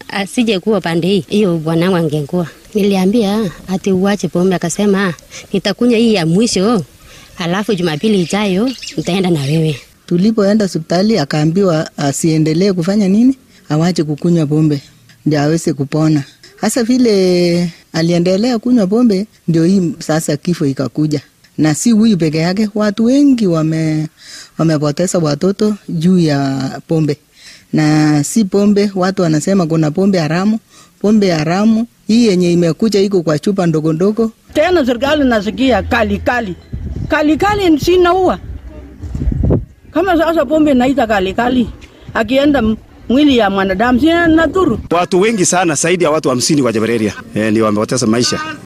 asije kuwa pande hii, hiyo bwanangu angekuwa. Niliambia ati uache pombe, akasema nitakunywa hii ya mwisho, halafu Jumapili ijayo nitaenda na wewe. Tulipoenda hospitali akaambiwa asiendelee kufanya nini, awache kukunywa pombe ndio aweze kupona. Hasa vile aliendelea kunywa pombe, ndio hii sasa kifo ikakuja, na si huyu peke yake, watu wengi wame wamepoteza watoto juu ya pombe, na si pombe. Watu wanasema kuna pombe haramu. Pombe haramu hii yenye imekuja iko kwa chupa ndogo ndogo. Tena serikali nasikia kali kali kali kali, sinaua kama sasa pombe naita kali kali, akienda mwili ya mwanadamu sina nadhuru. Watu wengi sana zaidi ya watu hamsini wa Jabareria eh, ndio wamepoteza maisha.